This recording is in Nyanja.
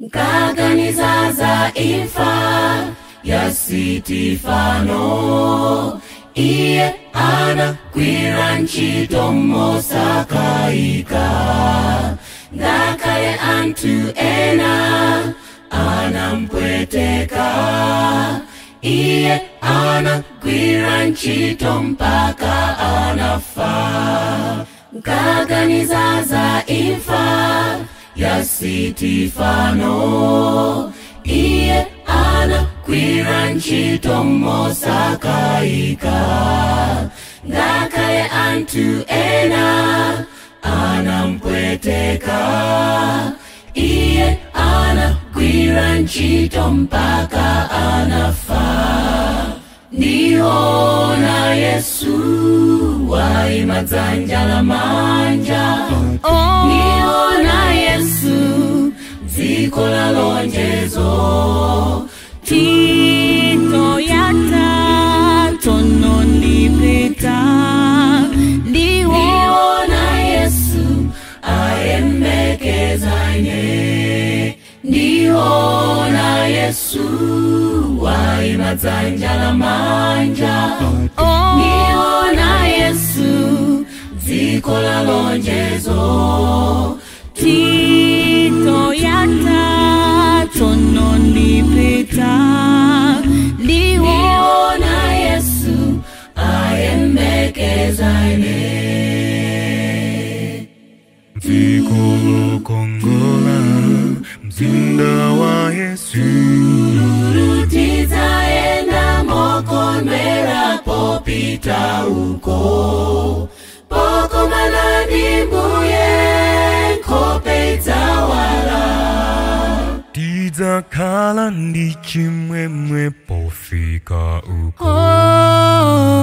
nkaganiza za imfa ya sitifano iye anagwira ntchito mosakayika ngakhale anthu ena anampweteka iye anagwira ntchito mpaka anafa nkaganiza za imfa ya sitifano iye anagwira ntchito mosakayika ngakhale anthu ena anampweteka iye anagwira ntchito mpaka anafa ndiona yesu waima dzanja la manja ndiona yesu dziko la lonjezo Tito yata tono ndipeta ndiwo ndiona yesu ayembekeza ine ndiona yesu waima dzanja la manja ndiona yesu dziko la lonjezo Tito yata tono ndipeta ndiwo ndiona yesu ayembekeza ine dziko lokongola mzinda wa yesu rutizaenda mokondwera popita uko pokomana ndi mbuye nkhope idzawala tidzakhala ndi chimwemwe pofika uko oh